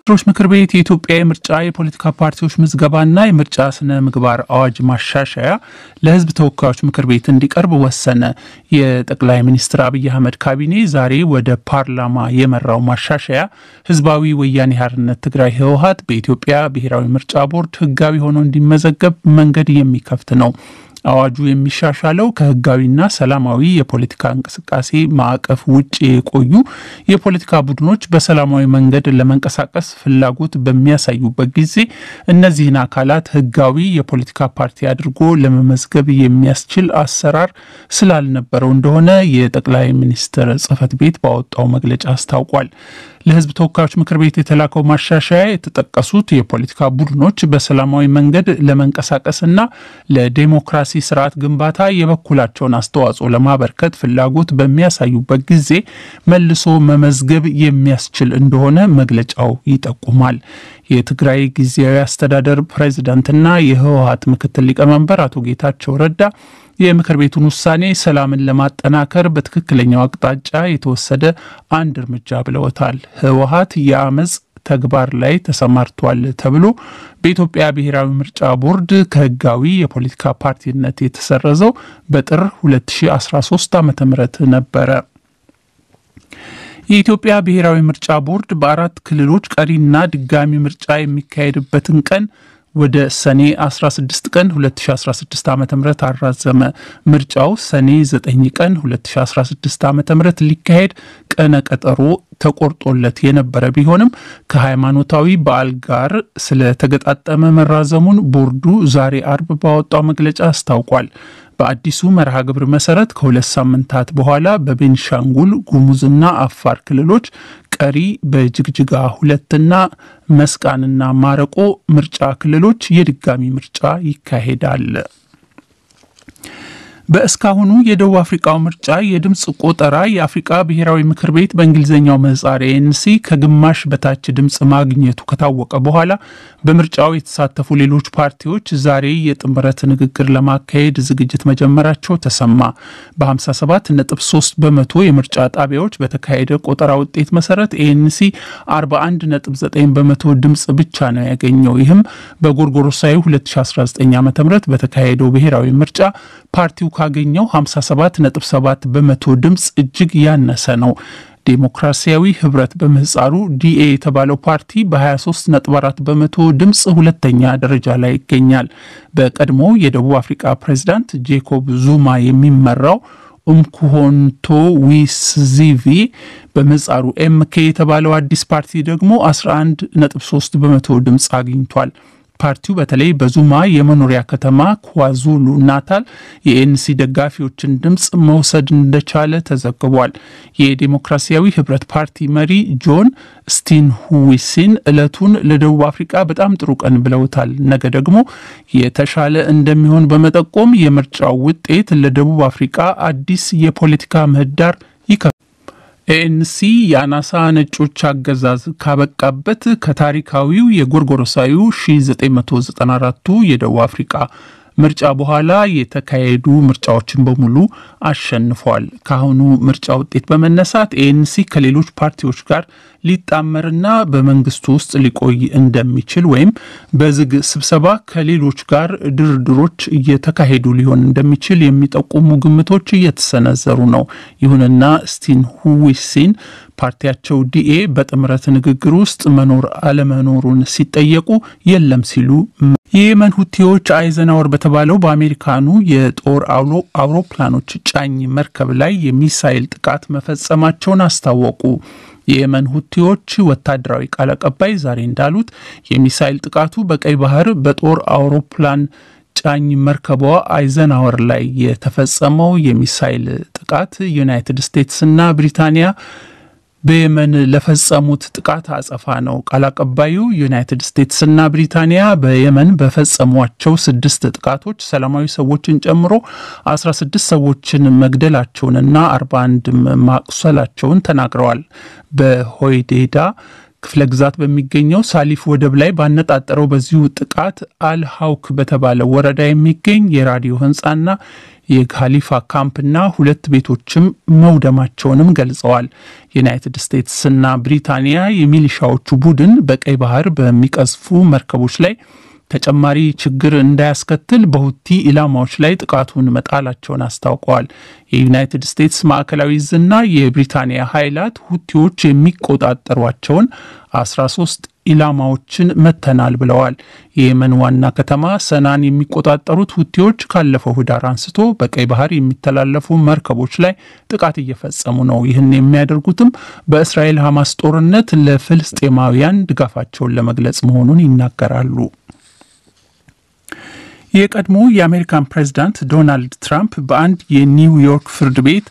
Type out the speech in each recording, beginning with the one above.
ሚኒስትሮች ምክር ቤት የኢትዮጵያ የምርጫ የፖለቲካ ፓርቲዎች ምዝገባና የምርጫ ስነ ምግባር አዋጅ ማሻሻያ ለሕዝብ ተወካዮች ምክር ቤት እንዲቀርብ ወሰነ። የጠቅላይ ሚኒስትር አብይ አህመድ ካቢኔ ዛሬ ወደ ፓርላማ የመራው ማሻሻያ ህዝባዊ ወያኔ ሓርነት ትግራይ ህወሓት በኢትዮጵያ ብሔራዊ ምርጫ ቦርድ ህጋዊ ሆኖ እንዲመዘገብ መንገድ የሚከፍት ነው። አዋጁ የሚሻሻለው ከህጋዊና ሰላማዊ የፖለቲካ እንቅስቃሴ ማዕቀፍ ውጭ የቆዩ የፖለቲካ ቡድኖች በሰላማዊ መንገድ ለመንቀሳቀስ ፍላጎት በሚያሳዩበት ጊዜ እነዚህን አካላት ህጋዊ የፖለቲካ ፓርቲ አድርጎ ለመመዝገብ የሚያስችል አሰራር ስላልነበረው እንደሆነ የጠቅላይ ሚኒስትር ጽህፈት ቤት ባወጣው መግለጫ አስታውቋል። ለህዝብ ተወካዮች ምክር ቤት የተላከው ማሻሻያ የተጠቀሱት የፖለቲካ ቡድኖች በሰላማዊ መንገድ ለመንቀሳቀስና ለዴሞክራሲ ስርዓት ግንባታ የበኩላቸውን አስተዋጽኦ ለማበርከት ፍላጎት በሚያሳዩበት ጊዜ መልሶ መመዝገብ የሚያስችል እንደሆነ መግለጫው ይጠቁማል። የትግራይ ጊዜያዊ አስተዳደር ፕሬዚዳንትና የህወሀት ምክትል ሊቀመንበር አቶ ጌታቸው ረዳ የምክር ቤቱን ውሳኔ ሰላምን ለማጠናከር በትክክለኛው አቅጣጫ የተወሰደ አንድ እርምጃ ብለውታል። ህወሀት የአመፅ ተግባር ላይ ተሰማርቷል ተብሎ በኢትዮጵያ ብሔራዊ ምርጫ ቦርድ ከህጋዊ የፖለቲካ ፓርቲነት የተሰረዘው በጥር 2013 ዓ ም ነበረ። የኢትዮጵያ ብሔራዊ ምርጫ ቦርድ በአራት ክልሎች ቀሪና ድጋሚ ምርጫ የሚካሄድበትን ቀን ወደ ሰኔ 16 ቀን 2016 ዓ ም አራዘመ። ምርጫው ሰኔ 9 ቀን 2016 ዓ ም ሊካሄድ ቀነ ቀጠሮ ተቆርጦለት የነበረ ቢሆንም ከሃይማኖታዊ በዓል ጋር ስለተገጣጠመ መራዘሙን ቦርዱ ዛሬ አርብ ባወጣው መግለጫ አስታውቋል። በአዲሱ መርሃ ግብር መሰረት ከሁለት ሳምንታት በኋላ በቤንሻንጉል ጉሙዝና አፋር ክልሎች ቀሪ በጅግጅጋ ሁለትና መስቃንና ማረቆ ምርጫ ክልሎች የድጋሚ ምርጫ ይካሄዳል። በእስካሁኑ የደቡብ አፍሪካው ምርጫ የድምፅ ቆጠራ የአፍሪቃ ብሔራዊ ምክር ቤት በእንግሊዝኛው ምህጻር ኤንሲ ከግማሽ በታች ድምፅ ማግኘቱ ከታወቀ በኋላ በምርጫው የተሳተፉ ሌሎች ፓርቲዎች ዛሬ የጥምረት ንግግር ለማካሄድ ዝግጅት መጀመራቸው ተሰማ። በ57 ነጥብ 3 በመቶ የምርጫ ጣቢያዎች በተካሄደ ቆጠራ ውጤት መሰረት ኤንሲ 41 ነጥብ 9 በመቶ ድምፅ ብቻ ነው ያገኘው። ይህም በጎርጎሮሳዊ 2019 ዓ ም በተካሄደው ብሔራዊ ምርጫ ፓርቲው ካገኘው 57.7 በመቶ ድምፅ እጅግ ያነሰ ነው። ዴሞክራሲያዊ ህብረት በምህፃሩ ዲኤ የተባለው ፓርቲ በ23.4 በመቶ ድምፅ ሁለተኛ ደረጃ ላይ ይገኛል። በቀድሞ የደቡብ አፍሪካ ፕሬዚዳንት ጄኮብ ዙማ የሚመራው ኡምኩሆንቶ ዊስዚቪ በምህፃሩ ኤምኬ የተባለው አዲስ ፓርቲ ደግሞ 11.3 በመቶ ድምፅ አግኝቷል። ፓርቲው በተለይ በዙማ የመኖሪያ ከተማ ኳዙሉ ናታል የኤንሲ ደጋፊዎችን ድምፅ መውሰድ እንደቻለ ተዘግቧል። የዴሞክራሲያዊ ህብረት ፓርቲ መሪ ጆን ስቲንሁዊሲን ዕለቱን ለደቡብ አፍሪካ በጣም ጥሩ ቀን ብለውታል። ነገ ደግሞ የተሻለ እንደሚሆን በመጠቆም የምርጫው ውጤት ለደቡብ አፍሪካ አዲስ የፖለቲካ ምህዳር ይከ ኤኤንሲ የአናሳ ነጮች አገዛዝ ካበቃበት ከታሪካዊው የጎርጎሮሳዊው 1994ቱ የደቡብ አፍሪካ ምርጫ በኋላ የተካሄዱ ምርጫዎችን በሙሉ አሸንፏል። ከአሁኑ ምርጫ ውጤት በመነሳት ኤኤንሲ ከሌሎች ፓርቲዎች ጋር ሊጣመርና በመንግስቱ ውስጥ ሊቆይ እንደሚችል ወይም በዝግ ስብሰባ ከሌሎች ጋር ድርድሮች እየተካሄዱ ሊሆን እንደሚችል የሚጠቁሙ ግምቶች እየተሰነዘሩ ነው። ይሁንና ስቲን ሁዊሲን ፓርቲያቸው ዲኤ በጥምረት ንግግር ውስጥ መኖር አለመኖሩን ሲጠየቁ የለም ሲሉ የየመን ሁቲዎች አይዘናወር በተባለው በአሜሪካኑ የጦር አውሮፕላኖች ጫኝ መርከብ ላይ የሚሳይል ጥቃት መፈጸማቸውን አስታወቁ። የየመን ሁቲዎች ወታደራዊ ቃል አቀባይ ዛሬ እንዳሉት የሚሳይል ጥቃቱ በቀይ ባህር በጦር አውሮፕላን ጫኝ መርከቧ አይዘናወር ላይ የተፈጸመው የሚሳይል ጥቃት ዩናይትድ ስቴትስና ብሪታንያ በየመን ለፈጸሙት ጥቃት አጸፋ ነው። ቃል አቀባዩ ዩናይትድ ስቴትስና ብሪታንያ በየመን በፈጸሟቸው ስድስት ጥቃቶች ሰላማዊ ሰዎችን ጨምሮ 16 ሰዎችን መግደላቸውንና 41 ማቁሰላቸውን ተናግረዋል። በሆይዴዳ ክፍለ ግዛት በሚገኘው ሳሊፍ ወደብ ላይ ባነጣጠረው በዚሁ ጥቃት አልሀውክ በተባለ ወረዳ የሚገኝ የራዲዮ ህንፃና የካሊፋ ካምፕና ሁለት ቤቶችም መውደማቸውንም ገልጸዋል። ዩናይትድ ስቴትስና ብሪታንያ የሚሊሻዎቹ ቡድን በቀይ ባህር በሚቀዝፉ መርከቦች ላይ ተጨማሪ ችግር እንዳያስከትል በሁቲ ኢላማዎች ላይ ጥቃቱን መጣላቸውን አስታውቀዋል። የዩናይትድ ስቴትስ ማዕከላዊ እዝና የብሪታንያ ኃይላት ሁቲዎች የሚቆጣጠሯቸውን 13 ኢላማዎችን መተናል ብለዋል። የየመን ዋና ከተማ ሰናን የሚቆጣጠሩት ሁቲዎች ካለፈው ህዳር አንስቶ በቀይ ባህር የሚተላለፉ መርከቦች ላይ ጥቃት እየፈጸሙ ነው። ይህን የሚያደርጉትም በእስራኤል ሐማስ ጦርነት ለፍልስጤማውያን ድጋፋቸውን ለመግለጽ መሆኑን ይናገራሉ። የቀድሞ የአሜሪካን ፕሬዚዳንት ዶናልድ ትራምፕ በአንድ የኒውዮርክ ፍርድ ቤት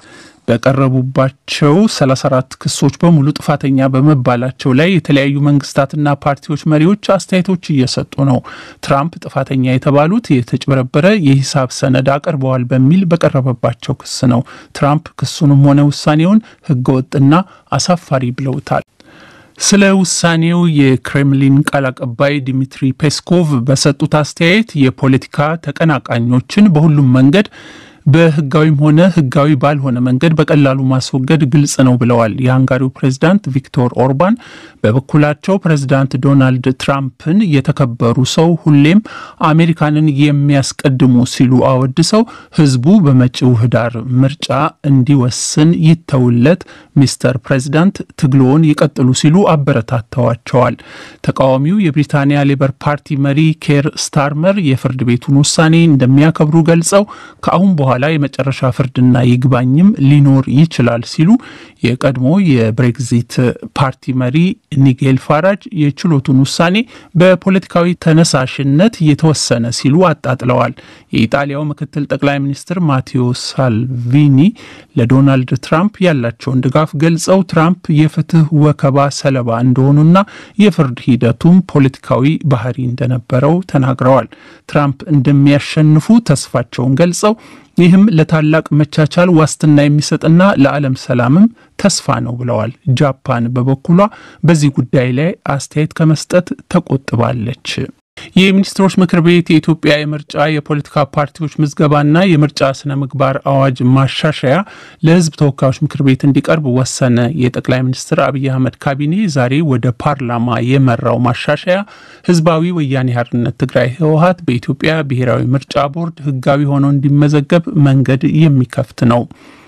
በቀረቡባቸው 34 ክሶች በሙሉ ጥፋተኛ በመባላቸው ላይ የተለያዩ መንግስታትና ፓርቲዎች መሪዎች አስተያየቶች እየሰጡ ነው። ትራምፕ ጥፋተኛ የተባሉት የተጭበረበረ የሂሳብ ሰነድ አቅርበዋል በሚል በቀረበባቸው ክስ ነው። ትራምፕ ክሱንም ሆነ ውሳኔውን ህገወጥና አሳፋሪ ብለውታል። ስለ ውሳኔው የክሬምሊን ቃል አቀባይ ዲሚትሪ ፔስኮቭ በሰጡት አስተያየት የፖለቲካ ተቀናቃኞችን በሁሉም መንገድ በህጋዊም ሆነ ህጋዊ ባልሆነ መንገድ በቀላሉ ማስወገድ ግልጽ ነው ብለዋል። የሃንጋሪው ፕሬዚዳንት ቪክቶር ኦርባን በበኩላቸው ፕሬዚዳንት ዶናልድ ትራምፕን የተከበሩ ሰው ሁሌም አሜሪካንን የሚያስቀድሙ ሲሉ አወድሰው ህዝቡ በመጪው ህዳር ምርጫ እንዲወስን ይተውለት፣ ሚስተር ፕሬዚዳንት ትግሎውን ይቀጥሉ ሲሉ አበረታተዋቸዋል። ተቃዋሚው የብሪታንያ ሌበር ፓርቲ መሪ ኬር ስታርመር የፍርድ ቤቱን ውሳኔ እንደሚያከብሩ ገልጸው ከአሁን በኋላ በኋላ የመጨረሻ ፍርድና ይግባኝም ሊኖር ይችላል ሲሉ የቀድሞ የብሬግዚት ፓርቲ መሪ ኒጌል ፋራጅ የችሎቱን ውሳኔ በፖለቲካዊ ተነሳሽነት የተወሰነ ሲሉ አጣጥለዋል። የኢጣሊያው ምክትል ጠቅላይ ሚኒስትር ማቴዎ ሳልቪኒ ለዶናልድ ትራምፕ ያላቸውን ድጋፍ ገልጸው ትራምፕ የፍትህ ወከባ ሰለባ እንደሆኑና የፍርድ ሂደቱም ፖለቲካዊ ባህሪ እንደነበረው ተናግረዋል። ትራምፕ እንደሚያሸንፉ ተስፋቸውን ገልጸው ይህም ለታላቅ መቻቻል ዋስትና የሚሰጥና ለዓለም ሰላምም ተስፋ ነው ብለዋል። ጃፓን በበኩሏ በዚህ ጉዳይ ላይ አስተያየት ከመስጠት ተቆጥባለች። የሚኒስትሮች ምክር ቤት የኢትዮጵያ የምርጫ የፖለቲካ ፓርቲዎች ምዝገባና የምርጫ ስነ ምግባር አዋጅ ማሻሻያ ለሕዝብ ተወካዮች ምክር ቤት እንዲቀርብ ወሰነ። የጠቅላይ ሚኒስትር አብይ አህመድ ካቢኔ ዛሬ ወደ ፓርላማ የመራው ማሻሻያ ህዝባዊ ወያኔ ሓርነት ትግራይ ህወሀት በኢትዮጵያ ብሔራዊ ምርጫ ቦርድ ህጋዊ ሆኖ እንዲመዘገብ መንገድ የሚከፍት ነው።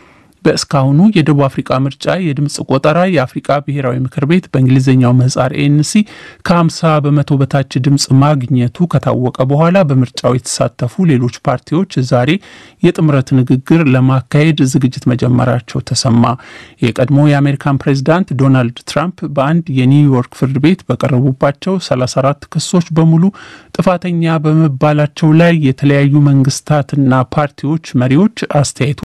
በእስካሁኑ የደቡብ አፍሪካ ምርጫ የድምፅ ቆጠራ የአፍሪካ ብሔራዊ ምክር ቤት በእንግሊዝኛው ምህጻር ኤንሲ ከ50 በመቶ በታች ድምፅ ማግኘቱ ከታወቀ በኋላ በምርጫው የተሳተፉ ሌሎች ፓርቲዎች ዛሬ የጥምረት ንግግር ለማካሄድ ዝግጅት መጀመራቸው ተሰማ። የቀድሞ የአሜሪካን ፕሬዚዳንት ዶናልድ ትራምፕ በአንድ የኒውዮርክ ፍርድ ቤት በቀረቡባቸው 34 ክሶች በሙሉ ጥፋተኛ በመባላቸው ላይ የተለያዩ መንግስታትና ፓርቲዎች መሪዎች አስተያየቱ